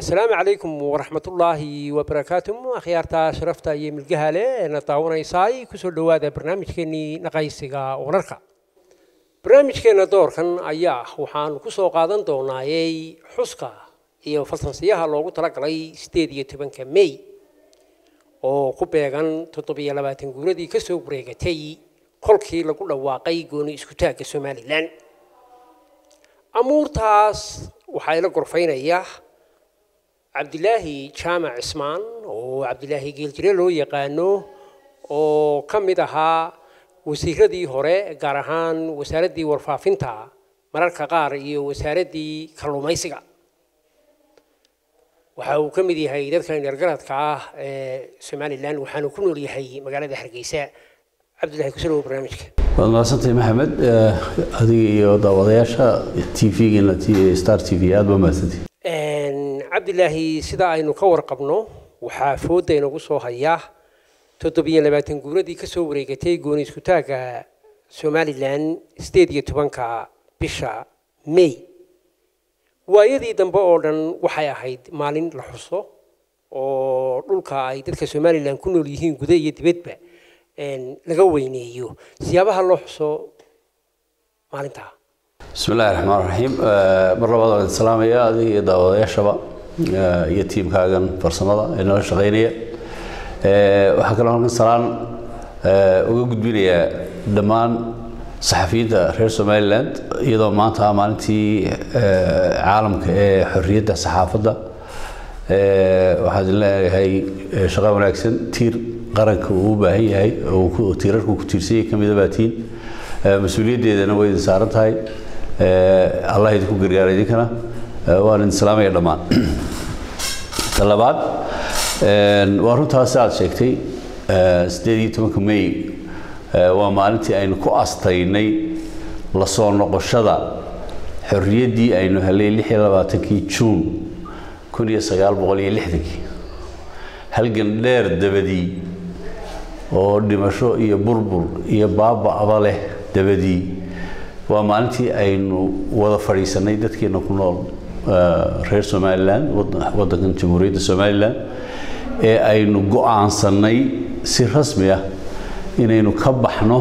asalaamu calaykum waraxmatullaahi wabarakaatu akhyaarta sharafta iyo milgaha leh eena daawanaysaay kusoo dhowaada barnaamijkeennii naqaysiga wararka barnaamijkeenna doorkan ayaa waxaan kusoo qaadan doonaayey xuska iyo falsansiyaha loogu talagalay sideed iyo tobanka mey oo ku beegan toddobiyo labaatan guuradii kasoo wareegatay kolkii lagu dhawaaqay gooni iskutaagga somalilan amuurtaas waxaa ila gorfaynaya cabdilaahi jaamac cismaan oo cabdilaahi geeljire loo yaqaano oo ka mid ahaa wasiiradii hore gaar ahaan wasaaraddii warfaafinta mararka qaar iyo wasaaraddii kalluumaysiga waxa uu ka mid yahay dadka indhergaradka ah ee somalilan waxaanu ku nool yahay magaalada hargeysa cabdillahi kusalow barnaamijka waad mahadsantahay maxamed adiga iyo daawadayaasha t v-giina star t v aada baa mahadsantahay cabdilaahi sida aynu ka warqabno waxaa fooda inagu soo haya toddobiyo labaatan guuradii kasoo wareegatay gooni iskutaagga somalilan sideed iyo tobanka bisha may waayadii dambe oo dhan waxay ahayd maalin la xuso oo dhulka ay dadka somalilan ku nool yihiin guda iyo dibadba laga weyneeyo siyaabaha loo xuso maalintaa bismi illahi raxmaan raxiim mar labaad waan idin salaamaya adiga iyo daawadayaashaba iyo tiimkaagan farsamada ee nala shaqaynaya waxaa kaloo halkan salaan uga gudbinayaa dhammaan saxafiyiinta reer somaliland iyadoo maanta ah maalintii caalamka ee xorriyadda saxaafadda waxaan idin leeyahay shaqo wanaagsan tiir qaranka uu u baahan yahay oo tiirarku ku tiirsanyay ka mida baatiin mas-uuliyaddeedana way idin saaran tahay allah idinku gargaara idinkana waan idin salaamaya dhammaan ta labaad waa runtaas aad sheegtay sideed iyo tobanka may waa maalintii aynu ku astaynay la soo noqoshada xorriyaddii aynu helay lix iyo labaatankii juun kun iyo sagaal boqol iyo lixdankii halgan dheer dabadii oo dhimasho iyo burbur iyo baaba-aba leh dabadii waa maalintii aynu wada fadhiisanay dadkeena ku nool reer somalilan waddankan jamhuuriyadda somalilan ee aynu go-aansanay si rasmi ah inaynu ka baxno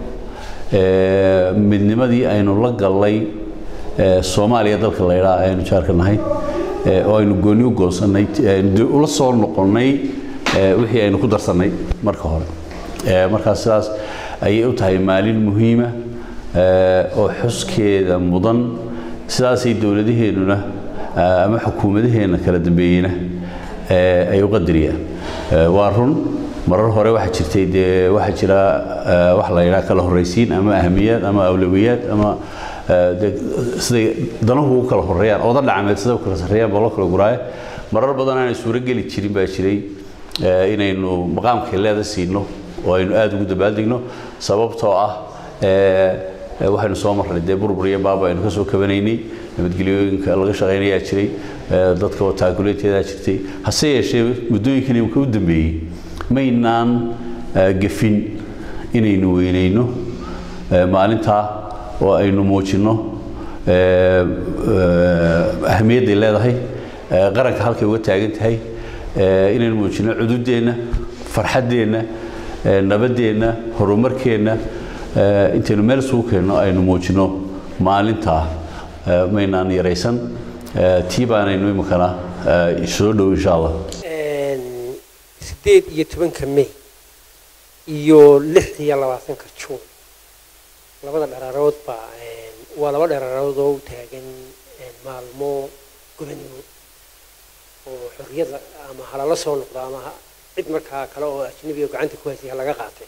midnimadii aynu la gallay soomaaliya dalka la ydhaa aynu jaarka nahay oo aynu gooni u goosanay ula soo noqonnay wixii aynu ku darsannay marka hore markaas sidaas ayay u tahay maalin muhiima oo xuskeeda mudan sidaasay dowladaheennuna ama xukuumadaheenna kala dambeeyeyna ay u qadariyaan waa run marar hore waxaa jirtay dee waxaa jira wax la yidhaha kala horraysiin ama ahamiyaad ama awlawiyaad ama siday danuhu u kala horreeyaan ooda dhacameed siday u kala sarreeyaan baa loo kala guraayo marar badan aanay suuro geli jirin baa jiray inaynu maqaamkay leeda siino oo aynu aada ugu dabaaldegno sababtoo ah waxaynu soo marnay dee burbur iyo baaba aynu kasoo kabanaynay nabadgelyooyinka laga shaqaynayaa jiray dadka oo taakuleeteedaa jirtay hase yeeshee muddooyinkan imika u dambeeyey maynaan gefin inaynu weynayno maalintaa oo aynu muujinno ahamiyadday leedahay qaranka halkay uga taagan tahay inaynu muujinno cududeenna farxaddeenna nabaddeenna horumarkeenna intaynu meel isugu keenno aynu muujinno maalintaa maynaan yaraysan tii baanaynu iminkana soo dhow insha allah sideed iyo tobanka may iyo lix iyo labaatanka juun labada dharaarood baa waa laba dharaarood oo u taagan maalmo gobonimo oo xorriyada ama halala soo noqdo ama cid markaa kale oo ajnabi oo gacanta ku haysay laga qaatay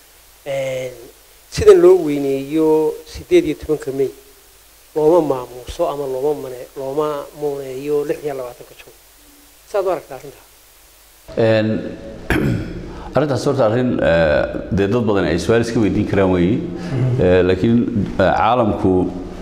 sida loo weyneeyo sideed iyo tobanka may looma maamuuso ama looma mane looma muuneeyo lix iyo labaatanka juun saad u aragtaa arrintaa arrintaas horta arrin dee dad badan ay su-aal iska weydiin karaan weeye laakiin caalamku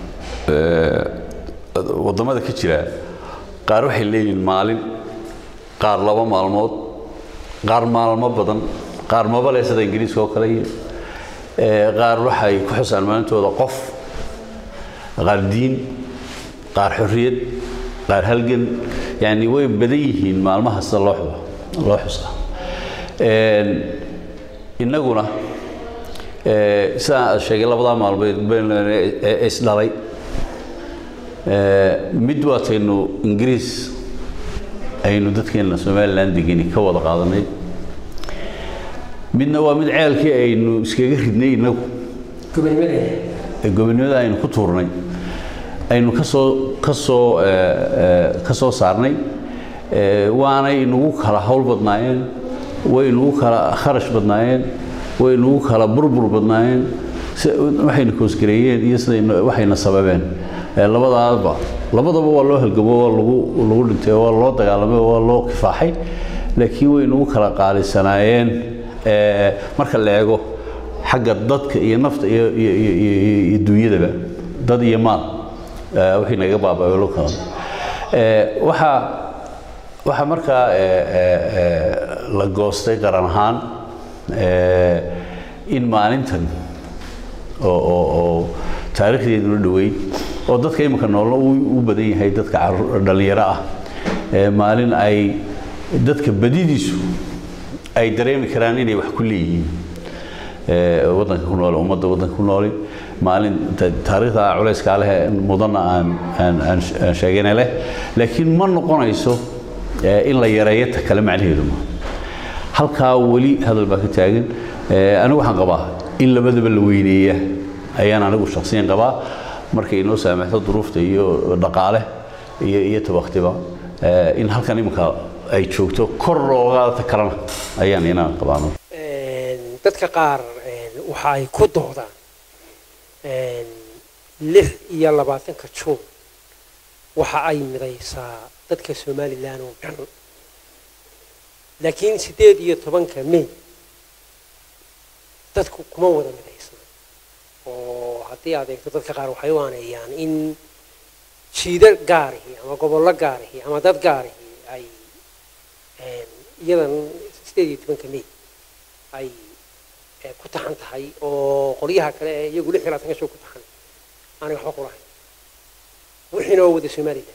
waddamada ka jira qaar waxay leeyihiin maalin qaar laba maalmood qaar maalmo badan qaar mabale sida ingiriiska oo kale iyo qaar waxay ku xusaan maalintooda qof qaar diin qaar xorriyad qaar halgan yani way badan yihiin maalmaha sida loo xudo loo xusaa Een, innaguna ee, sidaan aad sheegay labadaa maalmood been- ee ee isdhalay ee, mid waataynu ingiriis aynu dadkeena somalilan degeni ka wada qaadanay midna waa mid ceelkii aynu iskaga ridnay innagu gobonimadeeda ee gobonimada aynu ku tuurnay aynu ka soo ka soo ee, ee, ka soo saarnay ee, waanay inagu kala hawl badnaayeen way inagu kala kharash badnaayeen way inagu kala burbur badnaayeen si waxayna koosgareeyeen iyo sidayna waxayna sababeen ee, labadaaba labadaba waa loo halgamo waa lagu lagu dhintay waa loo dagaalamay waa loo kifaaxay laakiin way inagu kala qaalisanaayeen ee, marka la eego xagga dadka iyo nafta iyo iyo iyo iyo- iyo dunyadaba dad iyo maal ee, wixii naga baaba'ay loo kala ee waxaa waxaa markaa ee, ee, ee, la goostay qaran ahaan ee, in maalintan oo oo oo taariikhdeeduna dhoweyd oo dadka imika noolna uu u badan yahay dadka carruur- dhallinyaro ah ee maalin ay dadka badidiisu ay dareemi karaan inay wax ku leeyihiin ee, waddanka ku nool ummadda waddanka ku nooli maalin ta- taariikhda culayskaa leh mudanna aan aan aan sh- aan sheegana leh laakiin ma noqonayso ee, in la yareeyo ta kale macnaheedu ma halkaa weli hadal baa ka taagan ee, anigu waxaan qabaa in labadaba la weyneeya ayaan anigu shakhsiyan qabaa markay inoo saamaxdo duruufta iyo dhaqaale iyo iyo tabaktiba ee, in halkan iminka ay joogto kor looga ta kalena ayaan inaan qabaano Een, dadka qaar een, waxa ay ku doodaan een, lix iyo labaatanka juun waxa ay midaysaa dadka somalilan oo dhan laakiin sideed iyo tobanka may dadku kuma wada midaysna oo haddii aad eegto dadka qaar waxay u aaneeyaan in jiida gaarihi ama gobollo gaarihi ama dad gaarihi ay een, iyadan sideed iyo tobanka may ay eh, ku taxan tahay oo qolyaha kale ee iyagu lix iyo labaatanka soo ku taxan aanay waxba ku lahayn wixiina oo wada somalilan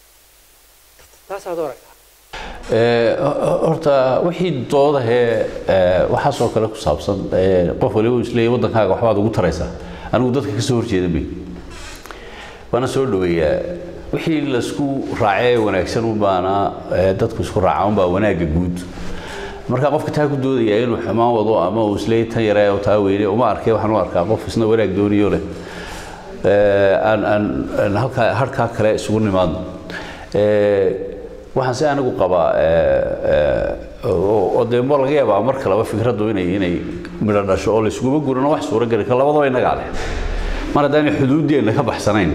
taasaad u aragtaa Ee, ho- horta wixii doodahee ee, waxaasoo kale ku saabsan ee, qof waliba uu isleeyahay waddankaaga waxbaad ugu taraysaa anigu dadka ka soo horjeeda may waana soo dhoweeyaa wixii laisku raacee wanaagsan unbaana ee, dadku isku raaca unbaa wanaagga guud marka qofka taa ku doodaya inuu xumaan wado ama uu isleeyahay tan yaree oo taa weyne uma arkay waxaan u arkaa qof isna wanaag doonayo leh Ee, aan aan aan halkaa harkaa kale isugu nimaadno Ee, waxaan si anigu qabaa ee, ee, oo oo dee ma laga yaabaa mar kaleba fikraddu inay inay midho dhasho oo laysuguma gurano wax suuro geli kara labadaba innagaa leh mar haddaanay xuduuddeenna ka baxsanayn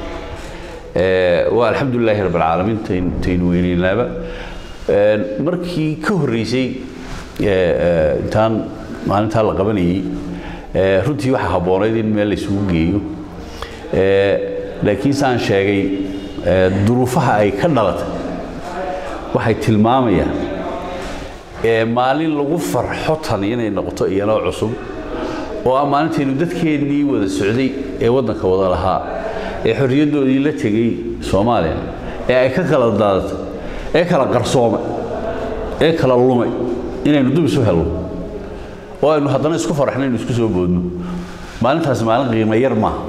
ee, waa alxamdulilaahi rabbi alcaalamiin tayn- taynu weyneynaaba Ee, markii ka horreysay ee, ee, intaan maalintaa la qabanayey ee, runtii waxaa habboonayd in meel laysugu geeyo Ee, laakiin saan sheegay ee, duruufaha ay ka dhalatay waxay tilmaamayaan ee, maalin lagu farxo tan inay noqoto iyadoo cusub oo ah maalintaynu dadkeennii wada socday ee waddanka wada lahaa ee xorriyaddoodii la tegey soomaaliya ee ay ka kala daadatay ee kala qarsoomay ee kala lumay inaynu dub isu helno oo aynu haddana isku faraxno inaynu isku soo boodno maalintaasi maalin qiimo yar maaha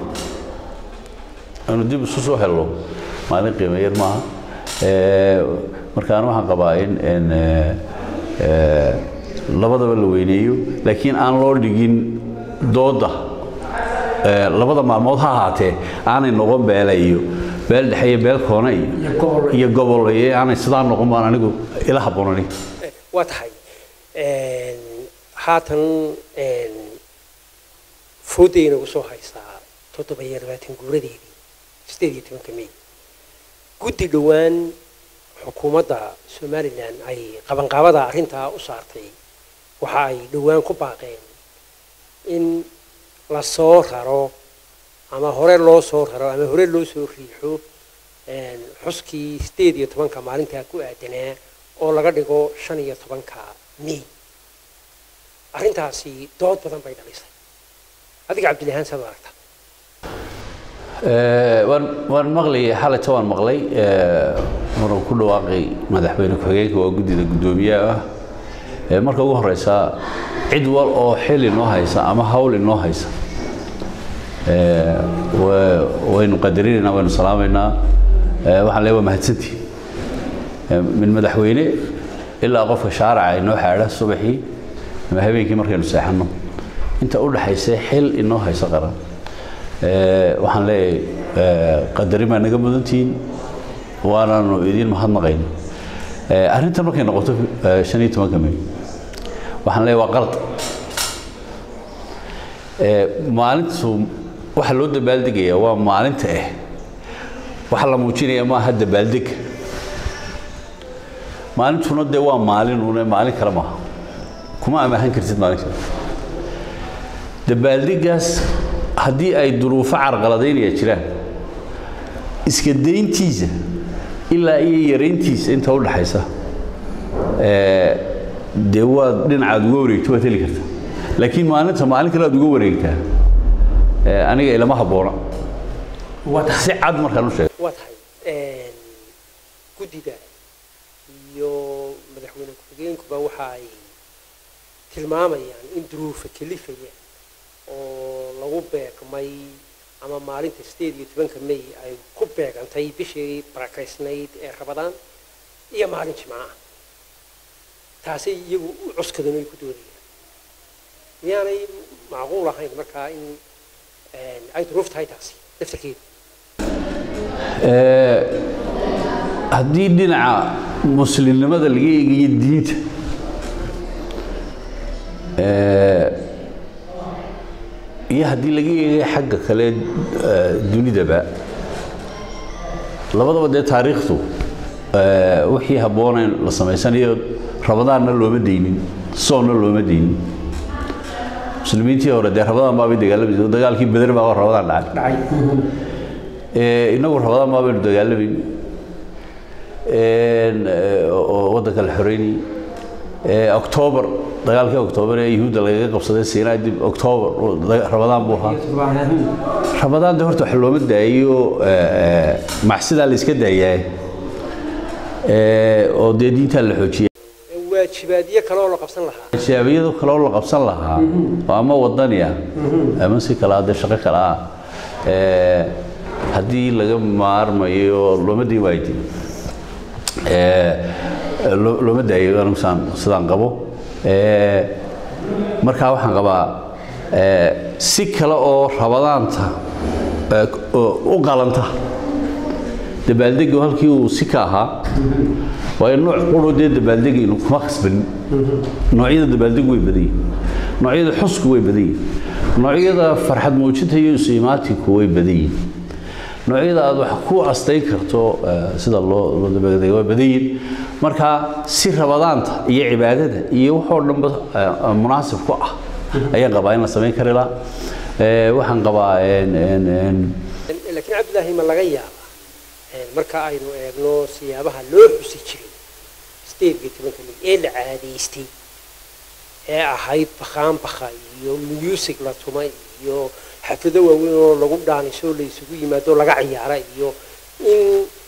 aynu dib isu soo helno maalin qiimo yar maaha Ee, markaan waxaan qabaa in in ee, ee, labadaba la weyneeyo laakiin aan loo dhigin dooda ee, labada maalmood ha ahaatee aanay noqon beela iyo beel dhexe iyo beel koone iyo Iyo gobol. iyo gobol iyo aanay sidaa noqon baan anigu ila habboonani Eh, waa tahay een, haatan een, foodday inagu soo haysaa toddoba iyo labaatan guuradeedii sideed iyo tobanka may guddi dhowaan xukuumadda somalilan ay qabanqaabada arrintaa u saartay waxa ay dhowaan ku baaqeen in la soo raro ama hore loo soo raro ama hore loo soo riixo een, xuskii sideed iyo tobanka maalintaa ku aadanaa oo laga dhigo shan iyo tobanka may arrintaasi dood badan bay dhalisay adiga cabdilaahaan saad u aragtaa waan waan maqlayay xalayta waan maqlay maruu ku dhawaaqay madaxweyne ku-xigeenka waa guddida guddoomiyaha ah marka ugu horeysa cid wal oo xil inoo haysa ama hawl inoo haysa waynu qadarinaynaa waynu salaamaynaa waxaan leeyahay waa mahadsantii min madaxweyne ilaa qofka shaaraca inoo xaadha subaxii ama habeenkii markaynu seexanno inta u dhaxaysa xil inoo haysa qaran waxaan leeyahay qadarin baa naga mudantihiin waanaanu idiin mahadnaqayna arrintan markay noqoto shan iyo tobanka may waxaan leeyahay waa qalad maalintu waxa loo dabaaldegaya waa maalinta ah waxa la muujinaya maaha dabaaldega maalintuna dee waa maalin une maalin kale maaha kuma amaahan kartid maalin kale dabaaldegaas haddii ay duruufo carqaladaynaya jiraan iska dayntiisa ilaa iyo yarayntiisa inta u dhaxaysa dee waad dhinacaad uga wareegto waad heli kartaa laakiin maalinta maalin kale aad uga wareegtaa aniga ilama habboona si cad markaan u sheego waa tahay guddida iyo madaxweyne ku-xigeenkuba waxa ay tilmaamayaan in duruufa kelifaya oo lagu beegmay ama maalinta sideed iyo tobanka may ay ku beegantay bishii barakaysnayd ee rabadaan iyo maalin jimcaah taasay iyagu u cuskadan ay ku doodayaan miyaanay macquul ahayn markaa in ay duruuf tahay taasi laftarkeedu haddii dhinaca muslimnimada laga eegayo diinta iyo haddii laga eegayo xagga kale dunidaba labadaba dee taariikhdu wixii habboonayn la samaysanayo rabadaanna looma deynin soonna looma deynin muslimiintii hore dee rabadaan baabay dagaalamaysa dagaalkii beder baa rabadaan dhacay inagu rabadaan baabaynu dagaalamayni oo waddanka la xoreynayay octoobar dagaalkii octoobar ee yuhuudda lagaga qabsaday siinaa dib octoobar rabadaan buu ahaa rabadaan de horta wax looma daayo macsidaa la iska daayaa oo dee diintaa la xoojiyay waajibaadyo kale oo la qabsan lahaa shaabiyadu kale oo la qabsan lahaa oo ama wadani ah ama si kale ah dee shaqo kale ah haddii laga maarmayo looma diin waaydi looma daayo anigu saan sidaan qabo markaa waxaan qabaa si kale oo rabadaanta u qalanta dabaaldegu halkii uu si ka ahaa waayo nooc quro dee dabaaldegaynu kuma khasbanin noocyada dabaaldegu way badan yihin noocyada xusku way badan yihin noocyada farxad muujinta iyo isu-imaatinku way badan yihin noocyada aad wax ku astayn karto sida loo loo dabaaldega way badan yihin marka si rabadaanta iyo cibaadada iyo waxoo dhanba munaasib ku ah ayaan qabaa in la samayn kari lahaa waxaan qabaa laakiin cabdilaahi ma laga yaaba marka aynu eegno siyaabaha loo xusi jiray sideed iyo tobanka mid ee la caadaystay ee ahayd bakhaan bakha iyo music la tuma iyo xaflado waaweyn oo lagu dhaaniso la isugu yimaado laga ciyaara iyo in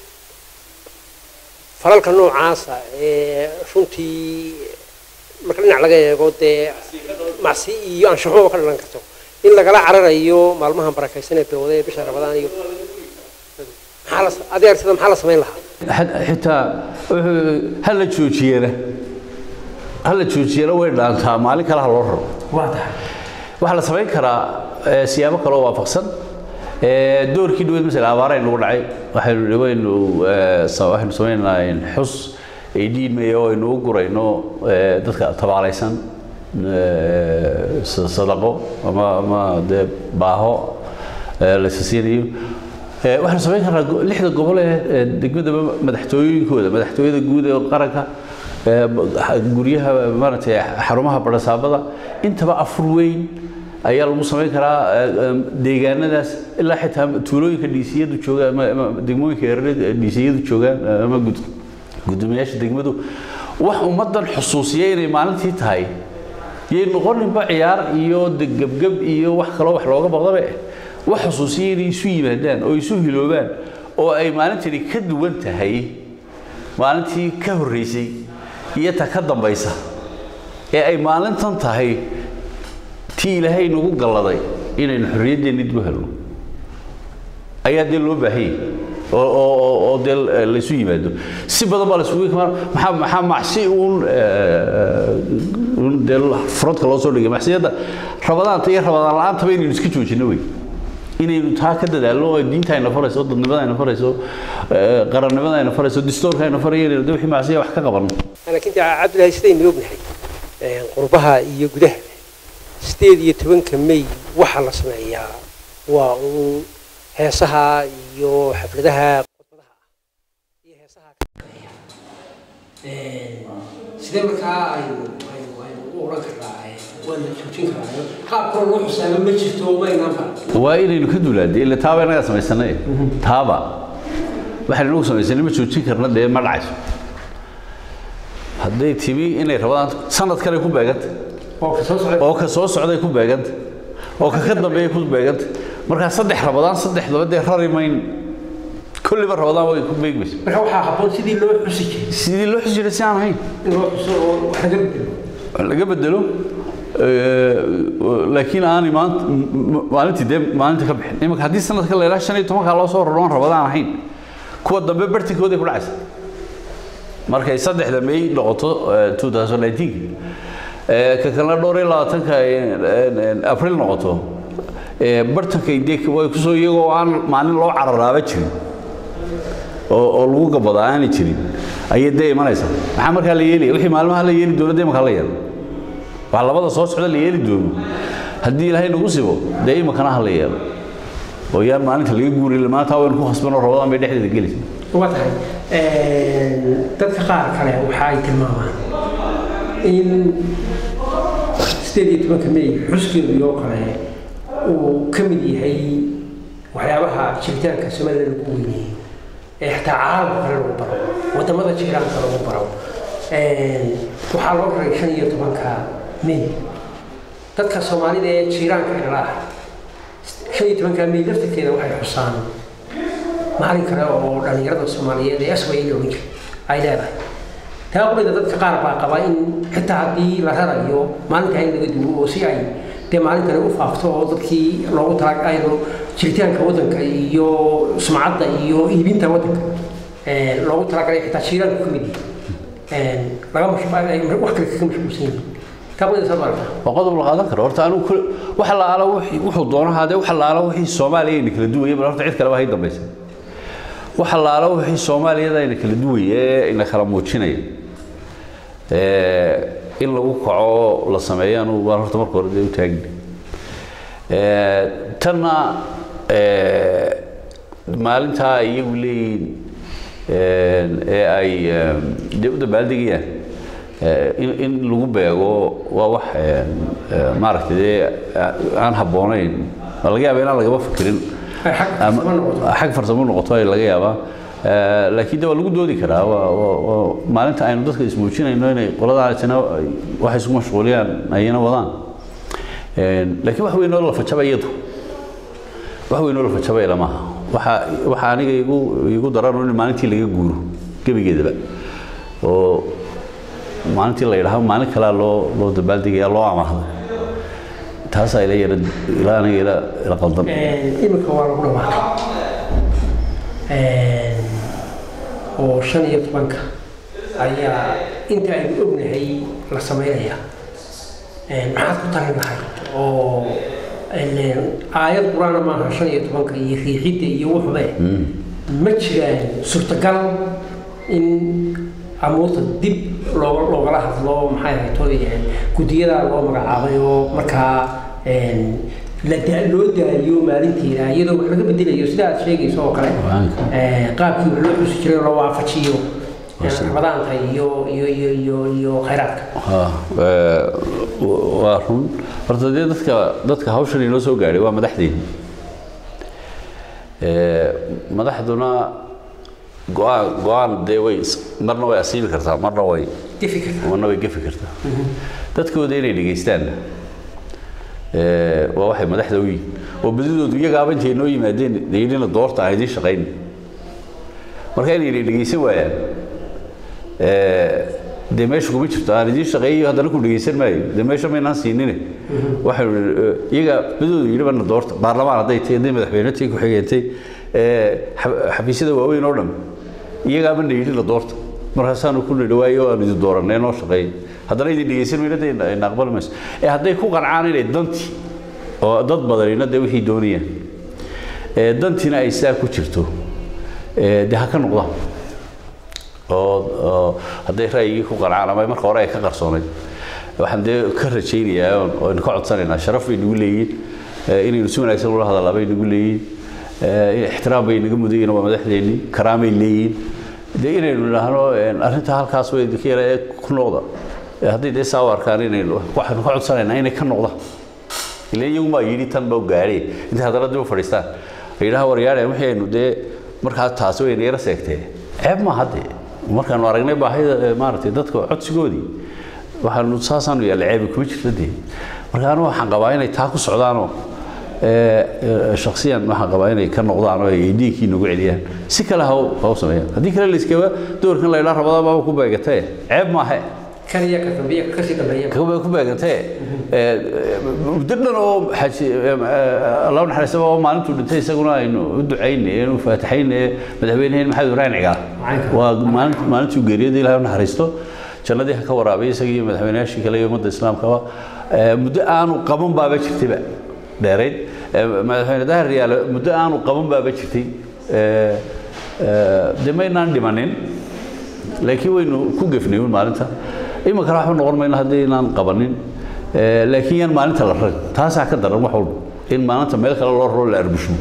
falalka noocaasa ee runtii marka dhinac laga eego dee macsi iyo anshaxo ka dhalan karto in lagala cararayo maalmahan barakaysan ee bilowda ee bisha rabadaan iyo adeer sida maxaa la samayn lahaa xitaa ha la joojiyana ha la joojiyana way dhaantaa maalin kale ha loo raro waxaa la samayn karaa siyaabo kaloo waafaqsan doorkii dhaweyd masala abaara nagu dhacay waxaynu dhawaynu waxaynu samaynaynaa xus ay dhiimaya oo aynu u gurayno dadka tabaalaysan sadaqo ama ama dee baaho laysa siinayo waxaanu samayn karnaa lixda gobol ee degmadaba madaxtooyinkooda madaxtooyada guud ee qaranka guryaha maaragtay xarumaha barasaabada intaba afur weyn ayaa lagu samayn karaa deegaanadaas ilaa xitaa tuulooyinka dhiisiyadu joogaan ama degmooyinka yareed dhiisiyadu joogaan ama gudoomiyaasha degmadu wax ummaddan xusuusiya inay maalintii tahay yay noqoninba ciyaar iyo gebgeb iyo wax kaloo wax looga baqdabe wax xusuusiya inay isu yimaadaan oo isu hiloobaan oo ay maalintani ka duwan tahay maalintii ka horreysay iyo ta ka dambaysa ee ay maalintan tahay tii ilaahay nagu galladay inaynu xorriyaddeennii dib u helno ayaa dee loo baahanyay oo oo oo oo dee laysu yimaado si badan baa laysugu imaan maxaa maxaa macsi uun uun dee furadka loo soo dhigay macsiyadda rabadaanta iyo rabadaan la-aantaba inaynu iska joojino wey inaynu taa ka dadaalno oo diinta ayna farayso dadnimada ayna farayso qarannimada ayna farayso distoorka ayna farayo inaynu de wixii macsiya wax ka qabanno laakiin dee cabdilaahi sidaynu ognahay qurbaha iyo gudaha sideed iyo tobanka may waxaa la sameeyaa waa uun heesaha iyo xafladaha khudbadaha ah iyo heesaha sidee markaa aynu aynu aynu u odhan karnaa waa la joojin karaa qaab kaloo loo xusaabo ma jirto maynaan baran waa inaynu ka duulaadee ila taaba innagaa samaysanay taaba waxaynu inagu samaysanay ma joojin karna dee ma dhacayso hadday timi inay rabadaan sanad kale ku beeganta oo ka soo socda oo ka soo socday ku beeganta oo ka ka dambeeya ku beeganta markaa saddex rabadaan saddexdaba dee rari mayn kulliba rabadaan way ku beegmaysa marka waxaa habboon sidii loo xusi jiray sidii loo xusi jiray si aan ahayn in loo xuso oo wax laga bedelo laga bedelo laakiin aanay maanta maalintii dee maalinta ka bixin iminka haddii sanadka la ilaa shan iyo tobankaa loo soo raroon rabadaan ahayn kuwa dambe bartinkooday ku dhacaysa markay saddexda may noqoto 2019 ka kalena dhowr iyo labaatanka abril noqoto bartankay dee way kusoo iyagoo aan maalin loo cararaaba jirin oo oo lagu gabadaa aanay jirin ayay dee imanaysaa maxaa markaa la yeelaya wixii maalmaha la yeeli doono dee imankaa la yeelo wax labada soo socda la yeeli doono haddii ilaahay nagu sibo dee imankana ha la yeelo oo yaan maalinta laga guurin maanta waynu ku khasbanoo rabadaan bay dhexdeeda gelaysa waa tahay dadka qaar kale waxa ay tilmaamaan in sideed iyo tobanka may xuskeedu iyo kale uu ka mid yahay waxyaabaha jiritaanka somaliland lagu weyneeyey ee xitaa caalamka kale lagu baro wadamada jiraanka lagu baro waxaa loo raray shan iyo tobanka may dadka soomaalida ee jiiraanka kala ah shan iyo tobanka may laftirkeeda waxay xusaan maalin kale oo dhallinyarada soomaaliyeed ee asway la ohan jiray ay leedahay taa qurida dadka qaar baa qaba in xitaa haddii la rarayo maalintaa in laga duwo oo si ay dee maalintani u faafto oo dadkii loogu tala aynu jiritaanka waddanka iyo sumcadda iyo iibinta waddanka loogu talagalay xitaa jiiraanku ka mid yahay laga wax kale kaga mashquulsan yihiin taa qurida saad aragtaa waa qodob la qaadan karo horta anigu waxa la aala wuxuu doono haadee waxa la aala wixii soomaaliya ayna kala duwaya bal horta cid kaleba hay dambaysa waxa la aala wixii soomaaliyada ayna kala duwaya ee ina kala muujinaya in lagu kaco la sameeyo anugu waan horta marka hore dee u taagni tanna maalintaa ay iyagu leeyihiin ee ay dee u dabaaldegayaan in in lagu beego waa wax maaragtay dee aan habboonayn waa laga yaaba inaan lagama fikirin xag farsamo noqoto ay laga yaabaa laakiin de waa lagu doodi karaa waa maalinta aynu dadka ismuujinayno inay qoladaasina wax isku mashquuliyaan ayna wadaan laakiin wax weyn oo la fajaba iyadu wax weyn oo la fajaba ilamaha waxa waxa aniga igu igu daran in maalintii laga guuro gebigeedaba oo maalintii la yidhaahdo maalin kalea loo loo dabaaldegaya loo amaahdo taasaa ila yara ilaa aniga ila ila qaldan iminka waa lagu dhawaaqay oo shan iyo tobanka ayaa inta aynu ognahay la sameynaya maxaad ku talin lahayd oo aayad qur-aana maaha shan iyo tobanka iyo riixidda iyo wuxube ma jiraan suurtagal in amuurta dib looga loogala hadlo maxay ahaytoy guddiyada loo magacaabay oo markaa la loo daayo maalinteeda iyadoo wax laga bedelayo sida aad sheegayso oo kale qaabkii wax loo xusi jiray loo waafajiyo rabadaanka iyo iyo iyo iyo iyo khayraadka waa run horta dee dadka dadka hawshan inoo soo gaadhay waa madaxdeeni madaxduna go-aan go-aan dee way marna way asiibi kartaa marna way gefi karta marna way gefi kartaa dadkooda inay dhegaystaan waa waxay madaxda u yihiin oo badidoodu iyagaaba intay noo yimaadeen yidhina doorta aan idiin shaqayn marka inay dhegeysan waayaan dee meesha kuma jirto aan idiin shaqeeyo haddana ku dhegeysan maayo dee meesha maynaan siinine waxaynu iyaga badidoodu yidhi bana doorta baarlamaan hadday tahay hadday madaxweyne tahay ku-xigeentay xafiisyada waaweyn oo dhan iyagaaba na yidhi la doorta markaasaanu ku nidhawaayo aan idin dooranay noo shaqeeyo haddana idin dhegeysan mayna dee ina aqbali mayso ee hadday ku qancaan inay dantii oo dad badanina dee wixii doonayaan dantiina ay saa ku jirto dee ha ka noqdaan oo hadday ra'yigii ku qancaan ama marka hore ay ka qarsoonayd waxaan dee ka rajaynayaa oo aynu ka codsanaynaa sharaf bay nagu leeyihiin inaynu si wanaagsan ula hadallaa bay nagu leeyihiin ixtiraam bay naga mudayiin waa madaxdeennii karaamay leeyihiin dee inaynu idhaahno arrinta halkaas way idinka yara ee ku noqda hadday dee saa u arkaan inaynu waxaynu ka codsanaynaa inay ka noqdaan ilaa iyagumaa yidhi tan baa gaadhay intay haddana dib u fadhiistaan ay yidhaha waryaadhe wixii aynu dee markaa taasi wayna yara seegtee ceeb ma hadde markaanu aragnay baahida maaragtay dadka codsigoodii waxaanu saasaanu yaalla ceebi kuma jirta dee marka anu waxaan qabaa inay taa ku socdaanoo shaksiyan waxaan qabaa inay ka noqdaan oo ay dhiiggii nagu celiyaan si kale ha u sameeyaan haddii kale layskaba doorkan la idhaa rabada baaba ku beegatee ceeb maahe kaliya ka dambeeya kasii dambeeya ku beegantee muddo dhan oo xaji allah naxariista oo maalintuu dhintay isaguna aynu u ducaynay aynu faataxaynay madaxweyneheen maxamed ibraahim cigaal waa maalintuu geeriyada ilahay u naxariisto jannadii ha ka waraabay isaga iyo madaxweynayaashii kale iyo ummadda islaamkaba muddo aanu qaban baaba jirtayba dheerayd madaxweyne dahir riyaale muddo aanu qaban baaba jirtay dee maynaan dhimanin laakiin waynu ku gefnay un maalinta iminkana waxba noqon mayno haddii inaan qabanin laakiin yaan maalinta la rag taasaa ka daran wax walba in maalinta meel kale loo raro la arbusho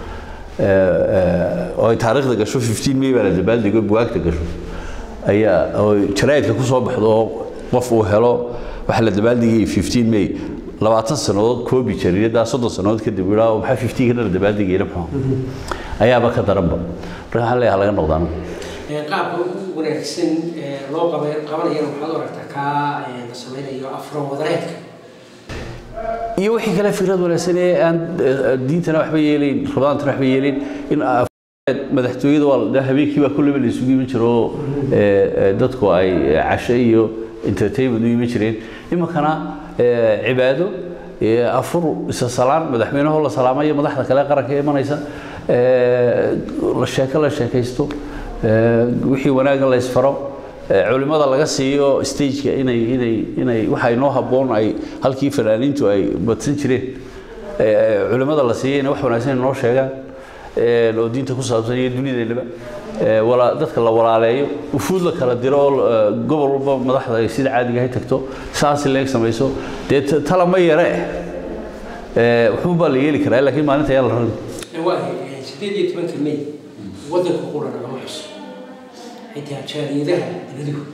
oo ay taariikhda gasho 15 may baa la dabaaldego bugaagta gasho ayaa oo jaraa'idka ku soo baxdo oo qof uu helo waxa la dabaaldegayay 15 may labaatan sannadood koobi jariiradaa soddon sannadood kadib idhaa maxaa 15 kana la dabaaldegayna muxuu ayaaba ka daranba marka waxaan leeyahay laga noqdaan qaabka ugu wanaagsan loo qabanayana waxaad u aragtaa kaa la samaynayo afro wadareedka iyo wixii kale fikrad wanaagsan ee aan diintana waxba yeelayn rabadaantana waxba yeelayn in madaxtooyada waa habeenkii baa kulleba la isugu iman jiro oo dadku ay casho iyo entertainment u iman jireen iminkana cibaado afur isa salaan madaxweynahoo la salaamayo madaxda kale qaranka imanaysa la sheeko la sheekaysto wixii wanaagga la isfaro culimada laga siiyo stageka inay inay inay waxa inoo habboon ay halkii fanaaniintu ay badsan jireen culimada la siiyo inay wax wanaagsan inoo sheegaan oo diinta ku saabsan iyo dunideennaba wala dadka la walaaleeyo ufuud la kala diro oo gobol walba madaxda ay sida caadiga ahay tagto saasi leeg samayso dee tala ma yare eh wuxuu baa la yeeli karaa laakiin maalinta ayaa la rari waayahay sideed iyo tobanka may waddanka qura nagama xuso xitaa jaaliyadaha dibadihu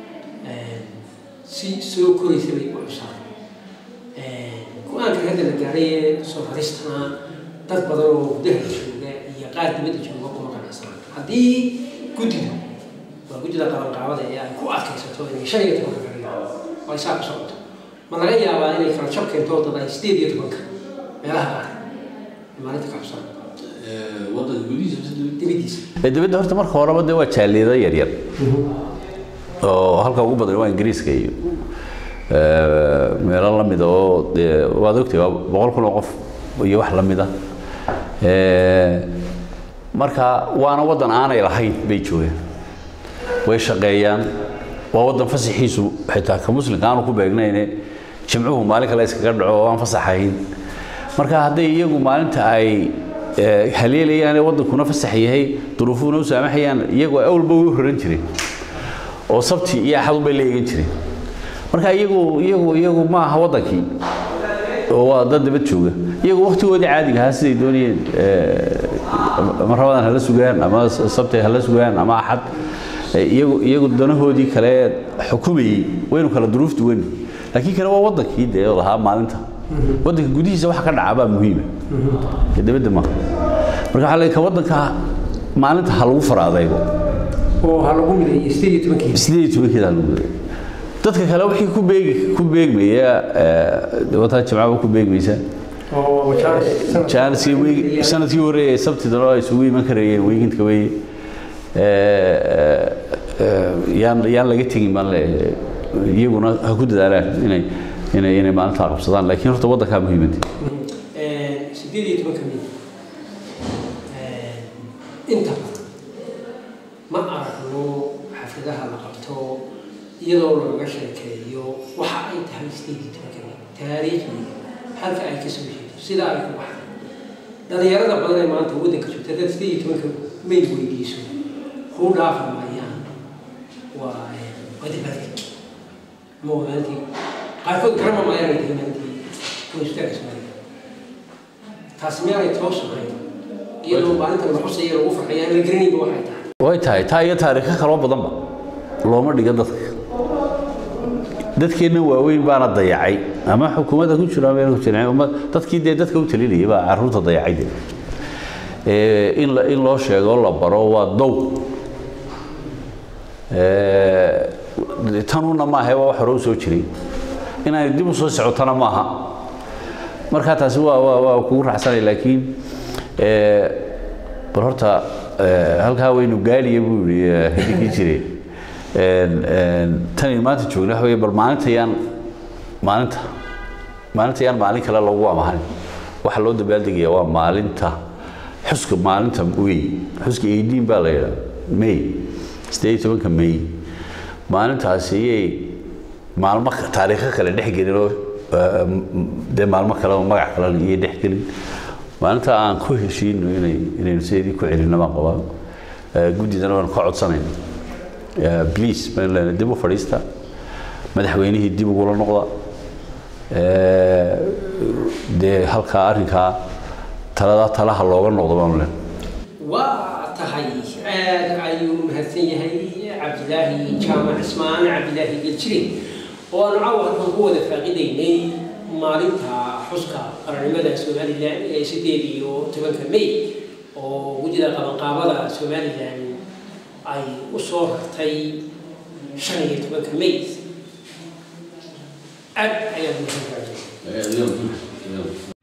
si soo koraysa bay u xusaan go-aanka hadda la gaaray ee soo raristana dad badan oo gudaha jooga iyo qaar dibadda jooga kuma qanacsanaan haddii guddidu waa guddida qabanqaabada ee ay ku adkaysato inay shan iyo tobanka kaliya oo ay saa ku socoto ma laga yaabaa inay kala jab keento dad ay sideed iyo tobanka meelaha qaar maalinta ka xusaan dibadiisa dibadda horta marka horeba dee waa jaaliyada yaryar oo halka ugu badan waa ingiriiska iyo meelo la mida oo dee waad ogtay waa boqol kun oo qof iyo wax la mida marka waana waddan aanay lahayn bay joogaan way shaqeeyaan waa waddan fasaxiisu xitaa ka muslimka aanu ku beegnayne jimcuhu maalin kale iskaga dhaco oo aan fasaxayn marka hadday iyagu maalinta ay haleelayaan waddankuna fasax yahay duruufuhuna u saamaxayaan iyagu awalba way u raran jireen oo sabti iyo axad bay la eegan jireen marka iyagu iyagu iyagu ma aha waddankii oo waa dad dibad jooga iyagu waktigoodii caadiga ahaa siday doonayeen ama rabadan hala sugaan ama sabti hala sugaan ama axad iyagu iyagu danahoodii kale xukumayey waynu kala duruuf duwan laakiin kana waa waddankii dee lahaa maalinta waddanka gudihiisa waxa ka dhaca baa muhiima dibadda maaha marka waxaa leeyahay ka waddanka maalinta ha lagu fara adaygo oo ha lagu mideeyo sideed iyo tobankii sideed iyo tobankeeda ha lagu mideeyo dadka kale wixii ku beegi ku beegmaya wataa jimcaba ku beegmaysa jaaniskii weegi sanadkii horeeyay sabtidana ay isugu iman karayeen weegintka weeye yaan yaan laga tegin baan leeyahay iyaguna ha ku dadaalaan inay inay inay maalintaa qabsadaan laakiin horta waddankaa muhiimada sideed iyo tobanka mil inta ma aragno xafladaha la qabto iyadoo looga sheekeeyo waxa ay tahay sideed iyo tobanka mil taariikhdiga halka ay ka soo jeedo sida ay ku baxday dhalinyarada badan ee maanta waddanka joogta dad sideed iyo tobanka mil weydiiso kuu dhaafi maayaan waa wadibadka ama wadaantii qaarkood garama maayaan ay tahay maalintii goonistaagga soomaaliya taasi miyaanay toos ahayn iyadoo maalintan la xusaya lagu farxaya aan la garanayba waxay tahay way tahay taa iyo taariikho kaloo badanba looma dhiga dadka dadkeenna waaweyn baana dayacay ama xukuumadda ku jira ama ku jiran ummad dadkii dee dadka u talinayay baa carruurta dayacay dee ee in la in loo sheego la baro waa dow ee tanuna maaha waa wax hore u soo jiray inay dib u soo socotana maaha marka taasi waa waa waa kugu raacsanay laakiin ee bal horta halkaa waynu gaaliya buu yidhi hidigii jiray tan maanta joogna waxa weeye bal maalinta yaan maalinta maalinta yaan maalin kale lagu amahanin waxa loo dabaaldegaya waa maalinta xuska maalinta wey xuska eidiin baa la yidhaa may sideed iyo tobanka may maalintaasi iyay maalmo taariikho kale dhex gelin oo dee maalmo kale oo magac kalena iyay dhex gelin maalinta aan ku heshiino inay inaynu sideedii ku celinno baan qabaa guddidana waan ka codsanayna bliis baan leenahay dib u fadhiista madaxweynihii dib ugula noqda dee halkaa arrinkaa talada talaha looga noqdo baanu leenahay waa tahay aad ayuu mahadsan yahay cabdilaahi jaamac cismaan cabdilaahi geljire oo aanu caawa halkan ku wada faaqidaynay maalinta xuska qarannimada somalilan ee sideed iyo tobanka may oo guddida qabanqaabada somalilan ay u soo rartay shan iyo tobanka may aad ayaad mahadsan